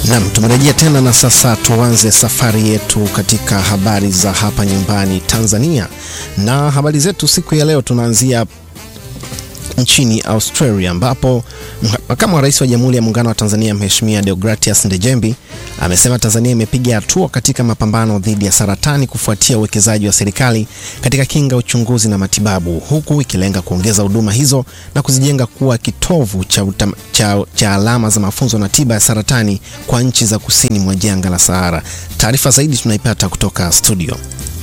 Nam, tumerejea tena na sasa tuanze safari yetu katika habari za hapa nyumbani Tanzania, na habari zetu siku ya leo tunaanzia nchini Australia ambapo makamu wa rais wa Jamhuri ya Muungano wa Tanzania Mheshimiwa Deogratias Ndejembi amesema Tanzania imepiga hatua katika mapambano dhidi ya saratani kufuatia uwekezaji wa serikali katika kinga, uchunguzi na matibabu, huku ikilenga kuongeza huduma hizo na kuzijenga kuwa kitovu cha, utam, cha, cha alama za mafunzo na tiba ya saratani kwa nchi za kusini mwa jangwa la Sahara. Taarifa zaidi tunaipata kutoka studio.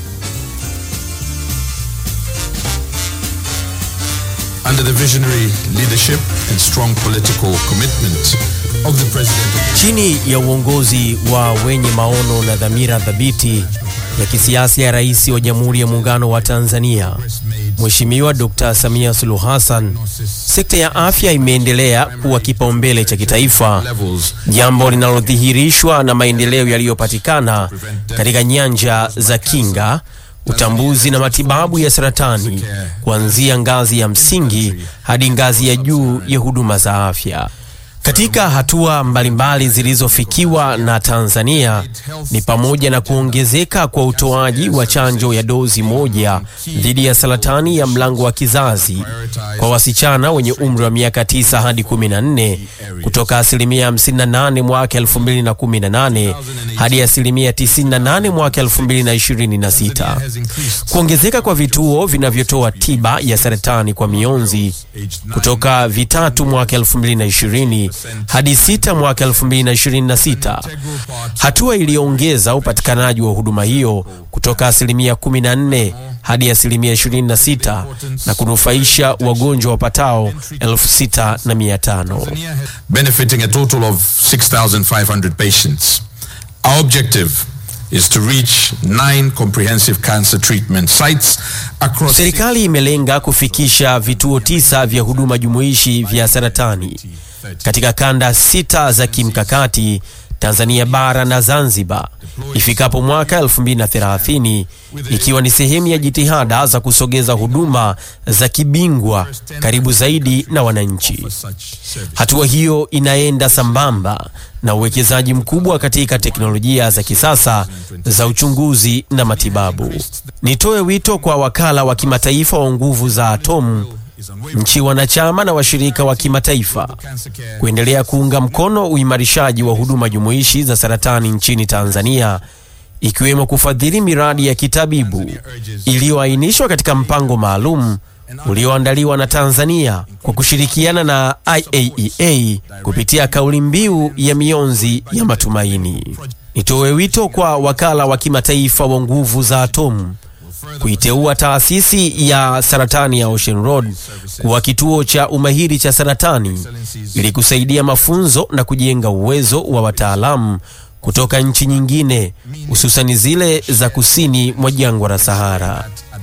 Under the visionary leadership and strong political commitment of the president. Chini ya uongozi wa wenye maono na dhamira thabiti ya kisiasa ya Rais wa Jamhuri ya Muungano wa Tanzania Mheshimiwa Dr. Samia Suluhu Hassan, sekta ya afya imeendelea kuwa kipaumbele cha kitaifa, jambo linalodhihirishwa na maendeleo yaliyopatikana katika nyanja za kinga utambuzi na matibabu ya saratani kuanzia ngazi ya msingi hadi ngazi ya juu ya huduma za afya. Katika hatua mbalimbali zilizofikiwa na Tanzania ni pamoja na kuongezeka kwa utoaji wa chanjo ya dozi moja dhidi ya saratani ya mlango wa kizazi kwa wasichana wenye umri wa miaka 9 hadi 14 kutoka asilimia 58 mwaka 2018 hadi asilimia 98 mwaka 2026. Kuongezeka kwa vituo vinavyotoa tiba ya saratani kwa mionzi kutoka vitatu mwaka 2020 hadi sita mwaka 2026, hatua iliyoongeza upatikanaji wa huduma hiyo kutoka asilimia 14 hadi asilimia 26 na kunufaisha wagonjwa wapatao 6500 benefiting a total of 6500 patients. Our objective is to reach nine comprehensive cancer treatment sites across Serikali imelenga kufikisha vituo tisa vya huduma jumuishi vya saratani katika kanda sita za kimkakati Tanzania bara na Zanzibar ifikapo mwaka 2030 ikiwa ni sehemu ya jitihada za kusogeza huduma za kibingwa karibu zaidi na wananchi. Hatua hiyo inaenda sambamba na uwekezaji mkubwa katika teknolojia za kisasa za uchunguzi na matibabu. Nitoe wito kwa wakala wa kimataifa wa nguvu za atomu nchi wanachama na washirika wa kimataifa kuendelea kuunga mkono uimarishaji wa huduma jumuishi za saratani nchini Tanzania ikiwemo kufadhili miradi ya kitabibu iliyoainishwa katika mpango maalum ulioandaliwa na Tanzania kwa kushirikiana na IAEA kupitia kauli mbiu ya mionzi ya matumaini. Nitoe wito kwa wakala wa kimataifa wa nguvu za atomu kuiteua taasisi ya saratani ya Ocean Road kuwa kituo cha umahiri cha saratani ili kusaidia mafunzo na kujenga uwezo wa wataalamu kutoka nchi nyingine hususani zile za kusini mwa jangwa la Sahara.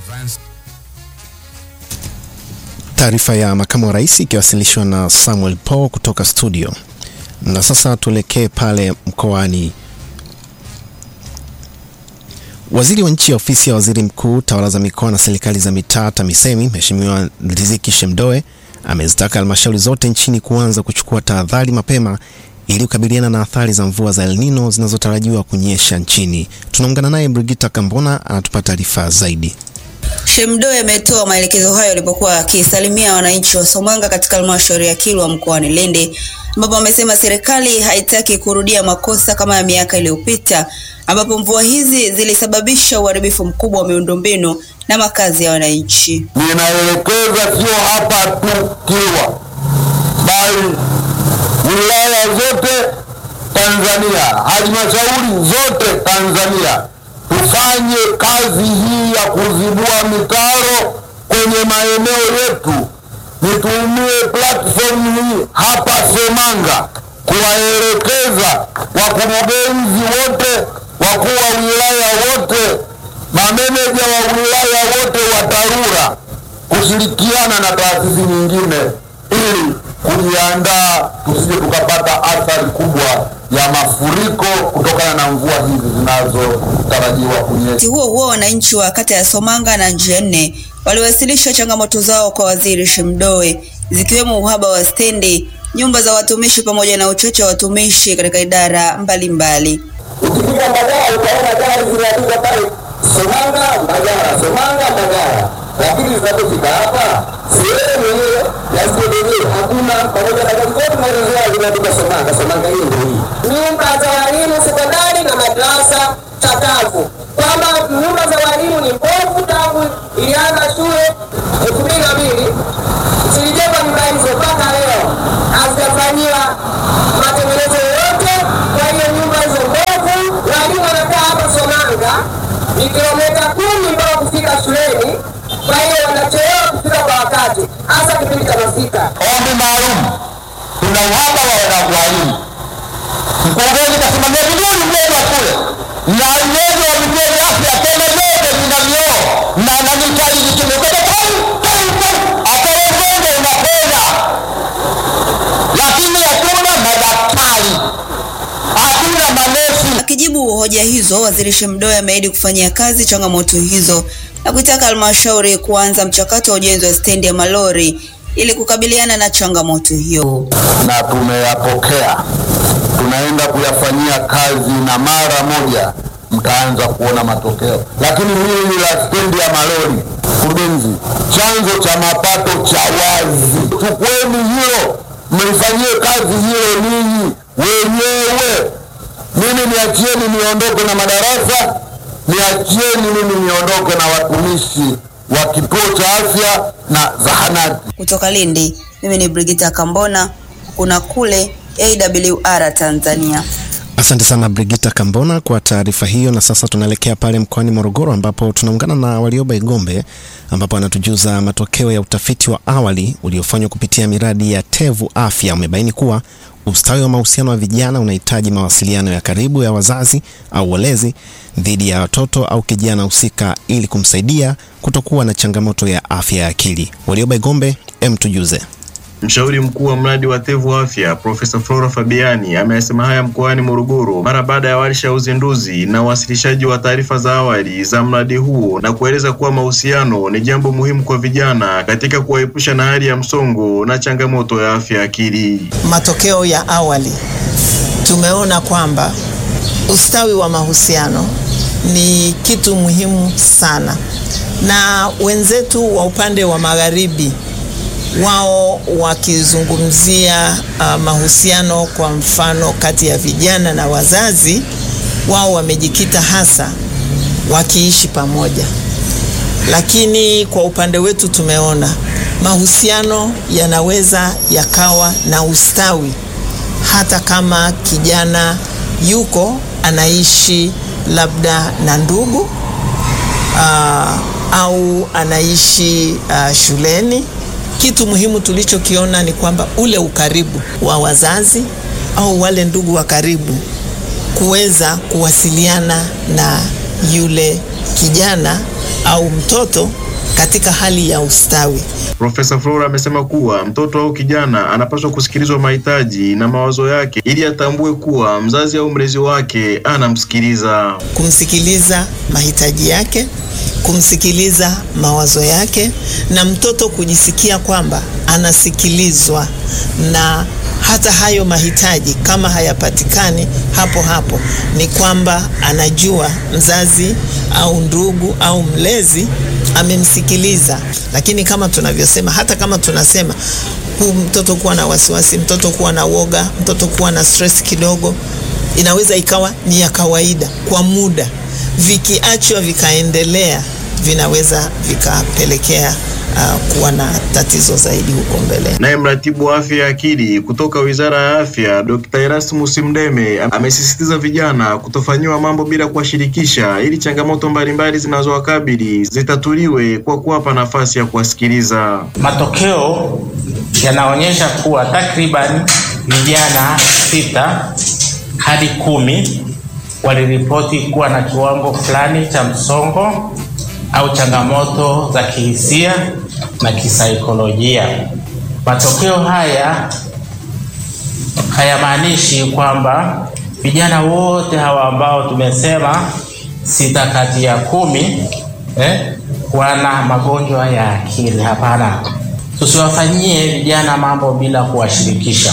Taarifa ya makamu wa rais ikiwasilishwa na Samuel Paul kutoka studio. Na sasa tuelekee pale mkoani Waziri wa nchi ya ofisi ya waziri mkuu tawala za mikoa na serikali za mitaa TAMISEMI Mheshimiwa Riziki Shemdoe amezitaka halmashauri zote nchini kuanza kuchukua tahadhari mapema ili kukabiliana na athari za mvua za El Nino zinazotarajiwa kunyesha nchini. Tunaungana naye Brigita Kambona anatupa taarifa zaidi. Shemdoe ametoa maelekezo hayo alipokuwa akisalimia wananchi wa Somanga katika halmashauri ya Kilwa mkoani Lindi, ambapo amesema serikali haitaki kurudia makosa kama ya miaka iliyopita ambapo mvua hizi zilisababisha uharibifu mkubwa wa miundombinu na makazi ya wananchi. Ninaelekeza sio hapa tu Kilwa, bali wilaya zote Tanzania, halmashauri zote Tanzania tufanye kazi hii ya kuzibua mitaro kwenye maeneo yetu. Nitumie platform hii hapa Semanga kuwaelekeza wakurugenzi wote, wakuu wa wilaya wote, mameneja wa wilaya wote wa TARURA kushirikiana na taasisi nyingine ili kujiandaa tusije tukapata athari kubwa ya mafuriko kutokana na mvua hizi zinazotarajiwa kunyesha. Wakati huo huo, wananchi wa kata ya Somanga na Njia Nne waliwasilisha changamoto zao kwa Waziri Shemdoe zikiwemo uhaba wa stendi nyumba za watumishi pamoja na uchache wa watumishi katika idara mbalimbali. Ukifika Mbagala utaona gari zimeandikwa pale Somanga Mbagala, Somanga Mbagala, lakini zinapofika hapa sehemu yenyewe ya sehemu hakuna, pamoja na gari zote maelezo zimeandikwa Somanga, Somanga hii ndio hii. nyumba za walimu sekondari na madrasa chakavu, kwamba nyumba za walimu ni mbovu tangu ilianza shule elfu mbili na mbili zilijengwa nyumba hizo mpaka leo hazijafanyiwa matengenezo yoyote. Kwa hiyo nyumba hizo mbovu, walimu wanakaa hapa Somanga ni kilomita kumi mpaka kufika shuleni, kwa hiyo wanachelewa kufika kwa wakati, hasa kipindi cha masika. Ombi maalum, tuna uhaba wa walimu. Mkurugenzi kasimamia vizuri mjengo wa shule na uwezo wa vituo vya afya tena vyote vina vioo na na mitaji zikimekota akawezengo unapenda, lakini hatuna madaktari, hatuna manesi. Akijibu hoja hizo, waziri Shemdoe ameahidi kufanyia kazi changamoto hizo na kuitaka halmashauri kuanza mchakato wa ujenzi wa stendi ya malori ili kukabiliana na changamoto hiyo. na tumeyapokea, tunaenda kuyafanyia kazi na mara moja mtaanza kuona matokeo. Lakini hili la stendi ya malori, mkurugenzi, chanzo cha mapato cha wazi, chukueni hilo mlifanyie kazi hilo ninyi wenyewe. Mimi niachieni niondoke na madarasa, niachieni mimi niondoke na watumishi wa kituo cha afya na zahanati. Kutoka Lindi, mimi ni Brigita Kambona, kuna kule AWR Tanzania. Asante sana Brigita Kambona kwa taarifa hiyo. Na sasa tunaelekea pale mkoani Morogoro ambapo tunaungana na Warioba Igombe ambapo anatujuza matokeo ya utafiti wa awali uliofanywa kupitia miradi ya Tevu Afya umebaini kuwa ustawi wa mahusiano wa vijana unahitaji mawasiliano ya karibu ya wazazi au walezi dhidi ya watoto au kijana husika ili kumsaidia kutokuwa na changamoto ya afya ya akili. Warioba Igombe, em tujuze. Mshauri mkuu wa mradi wa Tevu Afya Profesa Flora Fabiani ameyasema haya mkoani Morogoro mara baada ya warsha ya uzinduzi na uwasilishaji wa taarifa za awali za mradi huo na kueleza kuwa mahusiano ni jambo muhimu kwa vijana katika kuwaepusha na hali ya msongo na changamoto ya afya ya akili. matokeo ya awali tumeona kwamba ustawi wa mahusiano ni kitu muhimu sana, na wenzetu wa upande wa magharibi wao wakizungumzia uh, mahusiano kwa mfano kati ya vijana na wazazi, wao wamejikita hasa wakiishi pamoja, lakini kwa upande wetu tumeona mahusiano yanaweza yakawa na ustawi hata kama kijana yuko anaishi labda na ndugu uh, au anaishi uh, shuleni. Kitu muhimu tulichokiona ni kwamba ule ukaribu wa wazazi au wale ndugu wa karibu kuweza kuwasiliana na yule kijana au mtoto katika hali ya ustawi. Profesa Flora amesema kuwa mtoto au kijana anapaswa kusikilizwa mahitaji na mawazo yake ili atambue kuwa mzazi au mlezi wake anamsikiliza. kumsikiliza mahitaji yake, kumsikiliza mawazo yake, na mtoto kujisikia kwamba anasikilizwa, na hata hayo mahitaji kama hayapatikani hapo hapo, ni kwamba anajua mzazi au ndugu au mlezi amemsikiliza. Lakini kama tunavyosema, hata kama tunasema huu mtoto kuwa na wasiwasi, mtoto kuwa na woga, mtoto kuwa na stress kidogo, inaweza ikawa ni ya kawaida kwa muda, vikiachwa vikaendelea, vinaweza vikapelekea uh, kuwa na tatizo zaidi huko mbeleni. Naye mratibu wa afya ya akili kutoka Wizara ya Afya Dr. Erasmus Mdeme amesisitiza vijana kutofanyiwa mambo bila kuwashirikisha ili changamoto mbalimbali zinazowakabili zitatuliwe kwa kuwapa nafasi ya kuwasikiliza. Matokeo yanaonyesha kuwa takriban vijana sita hadi kumi waliripoti kuwa na kiwango fulani cha msongo au changamoto za kihisia na kisaikolojia. Matokeo haya hayamaanishi kwamba vijana wote hawa ambao tumesema sita kati ya kumi eh, wana magonjwa ya akili. Hapana, tusiwafanyie vijana mambo bila kuwashirikisha.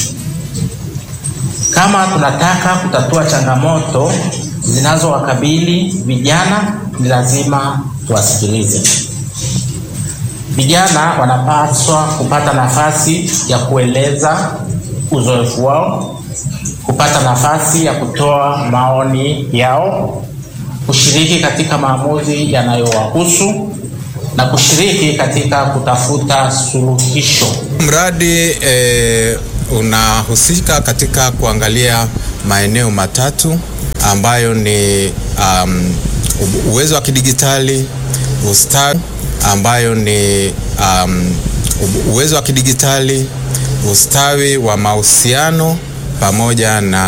Kama tunataka kutatua changamoto zinazowakabili vijana, ni lazima tuwasikilize. Vijana wanapaswa kupata nafasi ya kueleza uzoefu wao, kupata nafasi ya kutoa maoni yao, kushiriki katika maamuzi yanayowahusu na kushiriki katika kutafuta suluhisho. Mradi eh, unahusika katika kuangalia maeneo matatu ambayo ni um, uwezo wa kidigitali, ustawi ambayo ni um, uwezo wa kidigitali, ustawi wa mahusiano pamoja na